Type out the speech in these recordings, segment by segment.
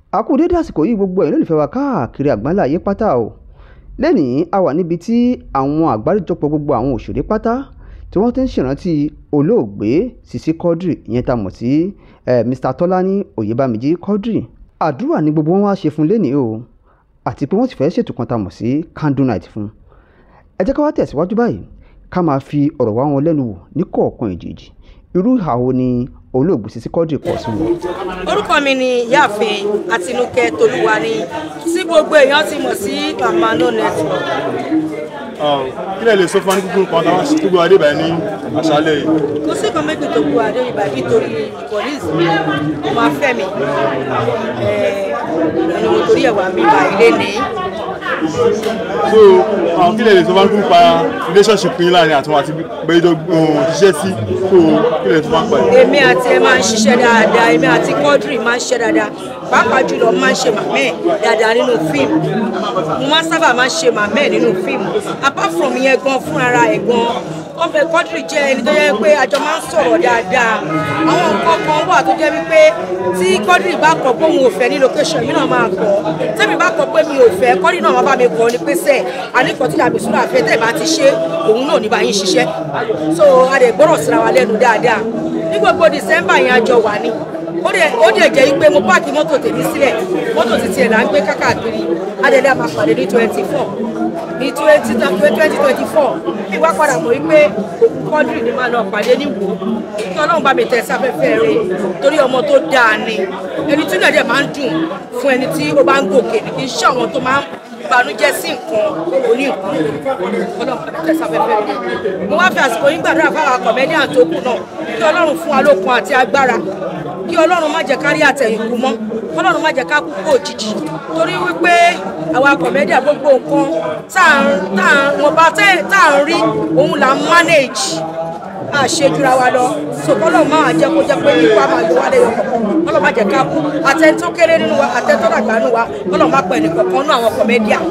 a kú dédé àsìkò yìí gbogbo ẹ̀yin olólùfẹ́ wa káàkiri àgbáńlá ayé pátá o lẹ́nìí a wà níbi tí àwọn àgbáríjọpọ̀ gbogbo àwọn òṣèré pátá tí wọ́n ti ń ṣèrántí olóògbé Sisi Quadri ìyẹn tá a mọ̀ sí Mr Tọ́lání Oyèbámíjí Quadri àdúrà ni gbogbo wọn wá ṣe fún lẹ́nìí o àti pé wọ́n sì fẹ́ ṣètò kan tá a mọ̀ sí candle night fún ẹ jẹ́ ká wá tẹ̀síwájú báyìí ká máa fi ọ̀rọ̀ wá wọn lẹ́nu wò ní kọ̀ọ̀kan ìjèjì irú ìhà wo ni olóògbé Sisi Quadri kọ sí wọn. orúkọ mi ni ìyáàfin àtinúkẹ́ tolúwaní tí gbogbo èèyàn ti mọ̀ sí mama no network. kí lè lè sọ fún wa ní kúkúrú kan táwọn tó gbé wa dé báyìí ní àṣálẹ́ yìí. kò sí kan méjì tó bu adé ibà nítorí ìkọ̀lísì ọmọ afẹ́mi ẹni mo torí ẹ̀wà mi bá ilé ní. so àwọn kí lè lè sọ fún wa ní kúkúrú pa relationship yín láàrin àti wọn àti gbẹjọ ṣiṣẹ́ sí so kí lè sọ fún wa pa ẹ̀. èmi àti ẹ máa ń ṣiṣẹ́ dáadáa èmi àti Quadri máa ń ṣiṣẹ́ dáadáa pàápàá jùlọ máa ń ṣe màmẹ́ ẹ̀ dáadáa nínú fíìmù mo máa ń sábà máa ń ṣe màmẹ́ ẹ̀ nínú fíìmù apart from yẹn gan fúnra ẹ̀ gan wọ́n fẹ́ Quadri jẹ́ ẹni tó yẹ pé àjọ máa ń sọ̀rọ̀ dáadáa àwọn nǹkan kan wà tó jẹ́ wípé tí Quadri bá kọ̀ pé òun ò fẹ́ ní location mi náà máa kọ̀ tẹ́mi bá kọ̀ pé mi ò fẹ́ Quadri náà máa bá mi kọ̀ ní pèsè àníkọ̀ tí àbí sùúrù àfẹ́ tẹ̀ bá ti ṣe òun náà ní bá yín ṣiṣẹ́ so a lè gbọ́rọ̀ síra wa lẹ́nu dáadáa ní gbogbo December yẹn àjọ wà ní ó dẹ̀ ó dẹ̀ jẹ́ pé mo páàkì mọ́tò tèmi sílẹ̀ mọ́tò títí ẹ̀ là ń gbé kákàkiri adẹ̀lẹ̀ àmà pàdé ní twenty four ní twenty twenty twenty four ìwà padà mọ̀ wípé Quadri ni máa lọ pàdé ní wò kí ọlọ́run bá mi tẹ̀ sáfẹ́fẹ́ rẹ̀ torí ọmọ tó dáa ni ẹni tí ìdàdẹ̀ máa ń dùn fún ẹni tí ó bá ń gòkè ní kì í ṣe àwọn tó máa ń ìbànújẹ́ sí nǹkan oní nǹkan ọlọ́run bá mi tẹ̀ sáfẹ́fẹ́ rẹ̀ mo wá fi àsìkò yín gbàdúrà fáwọn akọ̀mẹ́díà tó kù náà kí ọlọ́run fún wa lókun àti agbára kí ọlọ́run má jẹ́ kárí àtẹ̀yìnkù mọ́ ọlọ́run má jẹ́ ká kú kó òjijì torí wípé àwa kọ̀mẹ́díà gbogbo nǹkan tá à ń wọ́n bá tá à ń rí òun là ń manage àṣejura wa lọ so kọ́lọ́ máa jẹ́ kó jẹ́ pé ipa máa yọ wálé yọ kọ̀ọ̀kan kọ́lọ́ má jẹ́ ká kú àtẹ̀ntó kéré nínú wa àtẹ̀ntó dàgbà nínú wa kọ́lọ́ má pẹ̀ nìkan kan nínú àwọn kọ̀mẹ́díà.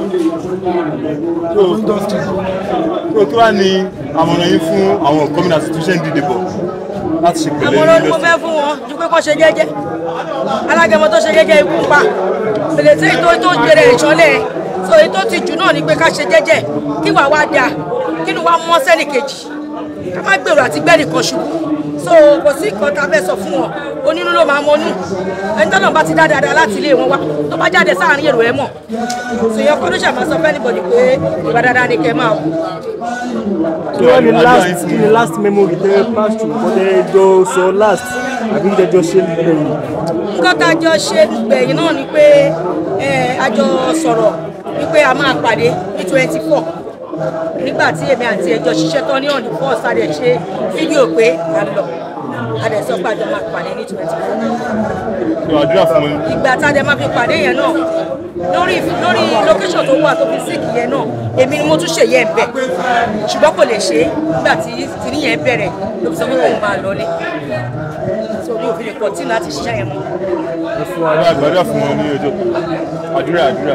so kí wàá ní àmọ̀ràn yín fún àwọn gómìnà institution dídè bọ̀ láti ṣe pẹ̀lẹ́ àmọ̀ràn ni mo fẹ́ fún wọn ju pé kó ṣe jẹ́jẹ́ alágẹmọ tó ṣe jẹ́jẹ́ ikú pa pèlètè ètò tó jẹrẹ ìṣọ́lẹ̀ so èyí tó ti jù náà ni pé ká ṣe jẹ́jẹ́ kí wàá wá dáa kí ni wàá mọ́ sẹ́nì kejì ká má gbèrò àti gbẹ́nì kan ṣubú so kò sí nǹkan tá a fẹ́ sọ fún wọn onínú ló máa mọnú ẹni tọ́nà bá ti dá dáadáa láti ilé wọn wá tó bá jáde sáàrin èrò ẹ̀ mọ̀ sèyàn kọ́ ló ṣàmà sọ fẹ́ níbọ̀dì pé ìwà dáadáa ni kẹ́ máa wù. kí wọ́n ní last kí ni last memory tẹ́ pass through kọ́ tẹ́ jọ sọ last àbí tẹ́ jọ ṣe lẹ́yìn. nǹkan tá a jọ ṣe gbẹ̀yìn náà ni pé a jọ sọ̀rọ̀ wípé a máa pàdé ní twenty four nígbà tí èmi àti ẹjọ́ ṣiṣẹ́ tán ní ọ̀nì fọ́ọ̀sì a dẹ̀ ṣe fídíò pé a lọ a dẹ̀ sọ pé a jọ máa pàdé ní twenty four. so àdúrà fún mi. ìgbà tá a dẹ̀ máa fi pàdé yẹn náà lórí lórí location tó wà tó fi síìkì yẹn náà èmi ni mo tún ṣe yẹn bẹ̀ ṣùgbọ́n kò lè ṣe é nígbà tí tìrí yẹn bẹ̀rẹ̀ ló fi sọ pé kò máa lọlé so mi ò fi lè continue láti ṣiṣẹ́ yẹn mọ́. àdúrà àdúrà fún wọn ní ọjọ́ àdúrà àdúrà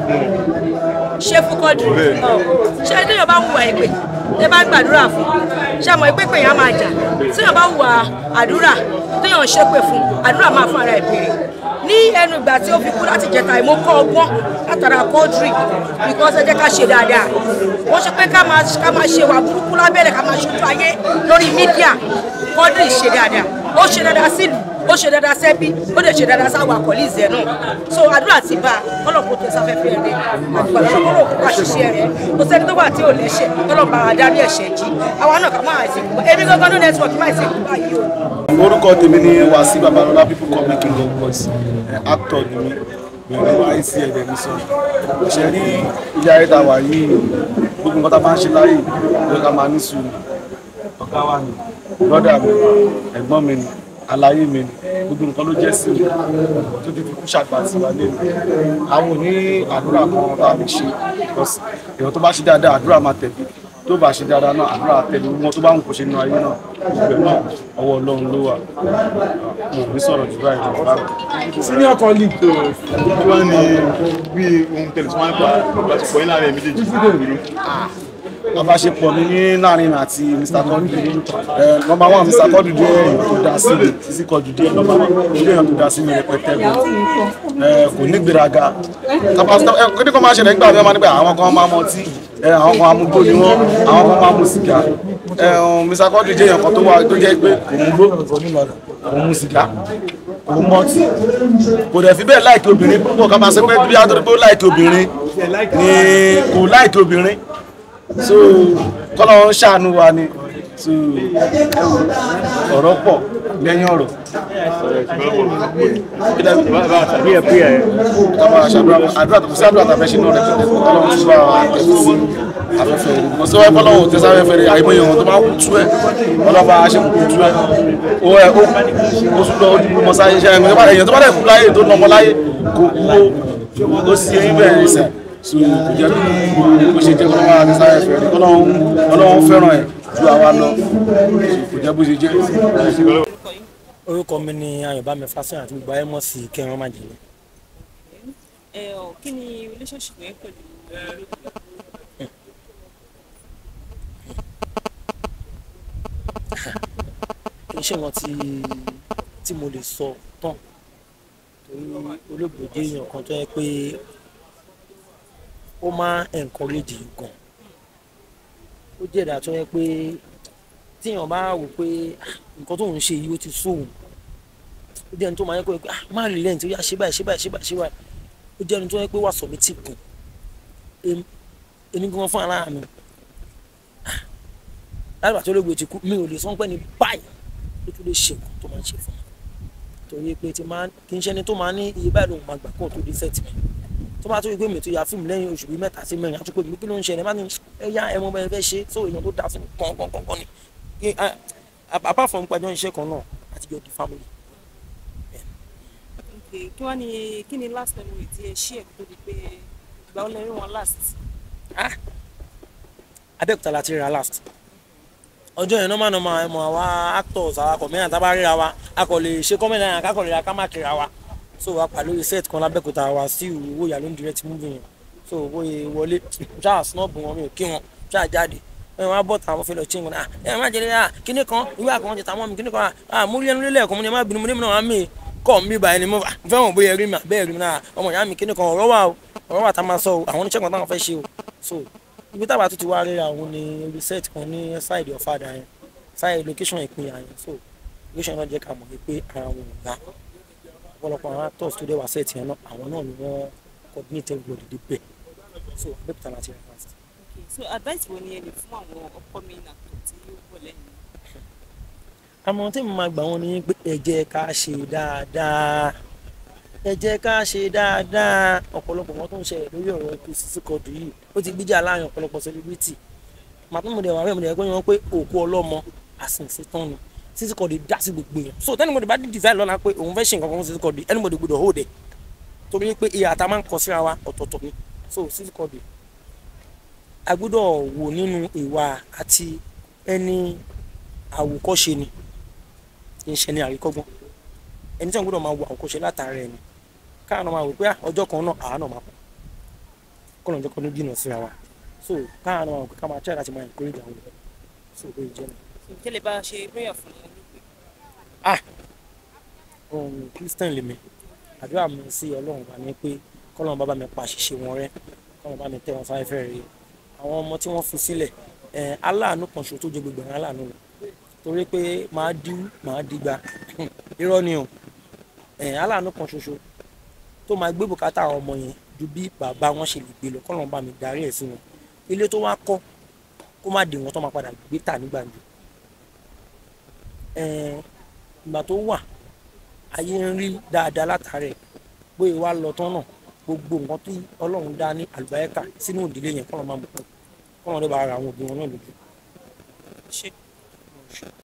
ṣé fún Quadri Bẹ́ẹ̀. Ọ. ṣé téèyàn bá hùwà ìpè tẹ́ bá ń gbàdúrà fún ṣé àmọ́ ìpè pè yẹn á máa jà téèyàn bá hùwà àdúrà téèyàn ń ṣépè fún àdúrà máa fún ara ẹ̀ béèrè ní ẹnu ìgbà tí ó fi kú láti jẹta ìmọ̀ kọ́ ọgbọ́n látara Quadri because ẹ jẹ́ ká ṣe dáadáa wọ́n ṣe pé ká máa ká máa ṣe wà burúkú lábẹ́rẹ̀ ká máa ṣojú ayé lórí mídíà Quadri ṣe dáadáa ó ṣe dáadáa sílùú ó ṣe dáadáa sẹ́bí ó lè ṣe dáadáa sáwọn àkọlíìsì ẹ̀ náà so àdúrà ti bá a ọlọ́pàá tó sáfẹ́fẹ́ rẹ̀ àdúrà lọ́wọ́ òkú àṣìṣe rẹ̀ kò sẹ́ni tó wà tí ò lẹ́ṣẹ̀ ọlọ́pàá adarí ẹ̀ṣẹ̀ jí àwa náà kà máa ẹ̀sìn kú èmi gangan ní network máa ẹ̀sìn kú báyìí o. orúkọ tèmi ni Wasiu Babalọlá people call me king of boys Eh, actor ni mi mi ò wá sí ẹ̀dẹ̀ mi sọ ṣe rí ilé ayé tá a wà yìí gbogbo nǹkan tá a máa ń ṣe láyè ló ká máa ní sùúrù ọ̀gá wa ni brọ́dà mi ẹ̀gbọ́n mi ni aláyé mi ni gbogbo nǹkan ló jẹ́ sí mi tó ti fi kú ṣàgbà sí wa lé mi àwọn ò ní àdúrà kan tá a lè ṣe because èèyàn tó bá ṣe dáadáa àdúrà máa tẹ̀lé tó bá ṣe dáadáa náà àdúrà tẹ̀lé wọn tó bá ń kó ṣe nínú ayé náà ìgbẹ́ náà ọwọ́ ọlọ́run ló wà mo ò ní sọ̀rọ̀ jù báyìí lọ báyìí. senior colleague so kí wàá ní bí ohun tẹ̀lé tí wọ́n á pa ìbáṣepọ̀ yín láàrin ẹ̀ méjèèjì àbáṣepọ̀ mi ní láàrin mi àti Mr. Quadri ẹ nọmba one Mr. Quadri jẹ́ èèyàn tó dá sí mi Sisi Quadri jẹ́ nọmba one ó jẹ́ èèyàn tó dá sí mi rẹpẹtẹ gan ẹ kò ní gbéraga kápásítọ̀ ẹ kíni kan máa ṣẹlẹ̀ nígbà mi wọ́n máa nígbà àwọn kan máa mọ ọtí ẹ àwọn kan amúgbó ni wọ́n àwọn kan máa mú sìgá ẹ Mr. Quadri jẹ́ èèyàn kan tó wà tó jẹ́ pé kò mú gbó kò mú sìgá kò mọ ọtí kò dẹ̀ fi bẹ́ẹ̀ láìkí obìnrin púpọ̀ ká máa sọ pé bí a tó pé ó láìkí obìnrin ni kò láìkí obìnrin so kọ́lọ́ ń ṣàánú wa ni so ọ̀rọ̀ pọ̀ lẹ́yìn ọ̀rọ̀ prayer prayer ẹ. ká máa ṣàdúrà àdúrà tó kù sí àdúrà tàbí ṣe náà rẹ̀ kọ́lọ́ ń ṣúra àtẹ̀sí afẹ́fẹ́ rẹ̀ mo sọ wáyé fọlọ́wọ́ tẹ́sí afẹ́fẹ́ rẹ̀ àìmọye ohun tó máa kú tú ẹ̀ ọlọ́ba aṣẹ́kù tú ẹ̀ ó ẹ̀ ó ó sún lọ ojú mọ́ sáyé ṣe ẹ̀yìn tó bá dẹ̀ kú láyé tó nọmọ láyé kò kú ó sì eyín bẹ̀rẹ̀ rẹ̀ sẹ̀ so kò jẹ́ bí bó ṣe jẹ́ kọ́lọ́wọ́ àtẹ́sí afẹ́fẹ́ rẹ̀ kọ́lọ́wọ́ fẹ́ràn ẹ̀ ju àwa lọ kò jẹ́ bó ṣe jẹ́ orúkọ mi ni ayọ̀bámi fásitì àti gbogbo ayé mọ̀ sí kẹrin májèlé ẹ ọ kí ni relationship yẹn pẹ̀lú kì í ṣe wọn tí tí mo lè sọ tán torí olóògbé jẹ́ èèyàn kan tó yẹ pé ó máa encourage yìí gan ó jẹ́ ìdá tó yẹ pé tíyàn bá wò pé "Ah, nǹkan tó ń ṣe yìí ó ti sóhun ó jẹ́ ẹni tó máa yẹ kó yẹ pé ah má rí lẹ́yìn tó yá ṣe báyìí ṣe báyìí ṣe báyìí ṣe báyìí ó jẹ́ ẹni tó yẹ pé wà sọ̀mí tì gùn èmi gan fún ara mi láti pàtó olóògbé ti kú mi ò lè sọ pé ní báyìí ló tún lè ṣe nǹkan tó máa ń ṣe fún mi torí pé ti máa kì í ṣe ẹni tó máa ní iye báyìí lòun máa gbà kóun tó dé sẹ́ẹ̀tì mi tó bá tó yẹ pé mi tó ya fíìmù lẹ́yìn oṣù bíi mẹ́ta sí mẹ́rin àtúkò mi kí ló ń ṣẹlẹ̀ má ní ẹ yá ẹ mọ bẹ́ẹ̀ fẹ́ ṣe so èèyàn tó dáa sí mi kọ̀ọ̀kan ni Kí- ah, apart from pàjọ́ iṣẹ́ kan náà àtijọ́ di family okay kí wàá ní kí ni last memory tí ẹ ṣí ẹ kó tó di pé ìgbà ó lẹ́rìn wọn last abẹ́òkúta la ti ríra last ọjọ́ yẹn normal normal ẹ mọ̀ àwa actors àwa comedian tá a bá ríra wa a kò lè ṣe comedy yẹn ká kò lè ra ká má kíra wa so wa pa lórí set kan lábẹ́òkúta wa sí ìwúwo ìyá ló ń direct movie yẹn so bóyá wọlé ṣáà snob wọn mi ò kí wọn ṣáà jáde ẹ wọn á bọ̀ tà wọn fẹ́ lọ tí wọn ah ẹ má jẹrẹ ah kíní kan ìwé àkànwọ́n ti ta mọ́ mi kíní kan ah mo rí ẹnu lélẹ̀ ẹ̀kọ́ mo ní ẹ má bínú mo ní mi náà wá mí kọ́ mi báyìí ni mo fẹ́ wọn bóyá rí mi àbẹ́ẹ̀ rí mi náà ọmọ ìyá mi kíní kan ọ̀rọ̀ wà o ọ̀rọ̀ wà tá a máa sọ o àwọn oníṣẹ́ kan táwọn fẹ́ ṣe o so ibi táwa tó ti wá ríra òun ni reset kan ní side ọ̀fadà yẹn side location ìpínyà yẹn so location náà jẹ́ ká mọ̀ pé ara wọn ò gbà ọ̀pọ̀lọpọ̀ àwọn actors tó dé wá set yẹn náà àwọn náà ni wọ́n coordinate everybody dé bẹ̀ so abẹ́òkúta láti rẹ̀ fast. okay so advice wo ni ẹ lè fún àwọn upcoming actor tí ó bọ̀ lẹ́yìn àmọ́ tí mo máa gbà wọ́n ní pé ẹ jẹ́ ká ṣe dáadáa ẹ jẹ́ ká ṣe dáadáa ọ̀pọ̀lọpọ̀ wọn tó ń ṣẹlẹ̀ lórí ọ̀rọ̀ ikú Sisi Quadri yìí ó ti gbíjà láàrin ọ̀pọ̀lọpọ̀ celebrity màtún mo dẹ̀ wà bẹ́ẹ̀ mo dẹ̀ kọ́ wọn pé òkú ọlọ́mọ àsìnsì tán ni Sisi Quadri dá sí gbogbo èèyàn so tẹ́ni mo dẹ̀ bá dí design lọ́la pé òun fẹ́ ṣe nǹkan kan fún Sisi Quadri ẹni mo dẹ̀ gbọdọ̀ hold ẹ̀ torí pé ìyá àtà máa ń kọ síra wa ọ̀tọ̀ọ̀tọ̀ ni so Sisi Quadri a gbọ́dọ̀ wò nínú ìwà àti ẹni àwòkọ́ṣe ni kì í ṣe ní àríkọ́gbọ́n ẹni tí wọn gbọ́dọ̀ máa wo àwòkọ́ṣe látara ẹni káàánú máa wò pé ah, ọjọ́ kan náà àánú máa pọ̀ kọ́nà ọjọ́ kan ló jìnnà síra wa so káàánú máa wò pé ká máa try láti máa encourage àwọn èèyàn so bóyá jẹ́ mi. so kí lè bá a ṣe prayer fún olóògbé ah ohun christian lèmi àdúrà mi sí ọlọ́run bá ní pé kọ́lọ́run bá bá mi pa àṣìṣe wọn rẹ́ kọ́lọ́run bá mi tẹ́ wọn sáfẹ́fẹ́ rẹ̀ àwọn ọmọ tí wọ́n fi sílẹ̀ ẹ̀ aláàánú kan ṣo tó jẹ gbogbo àwọn aláàánú lọ torí pé màá dí màá dígba irọ́ ni o ẹ̀ aláàánú kan ṣoṣo tó máa gbé bùkátà àwọn ọmọ yẹn ju bí bàbá wọn ṣe lè gbé lọ kọ́lọ́run bá mi darí ẹ̀ sí wọn ilé tó wá kọ́ kó má dè wọ́n tó máa padà gbé tà nígbàjọ ẹ̀ ìgbà tó wà ayé ń rí dáadáa látàrẹ bóyá wá lọ tán náà gbogbo nǹkan tí ọlọ́run dá ní àlùbáyẹ́kà sínú ìdílé yẹn kọ́nà máa mú kọ́nà lè bá ara àwọn òbí wọn náà lójú. ṣe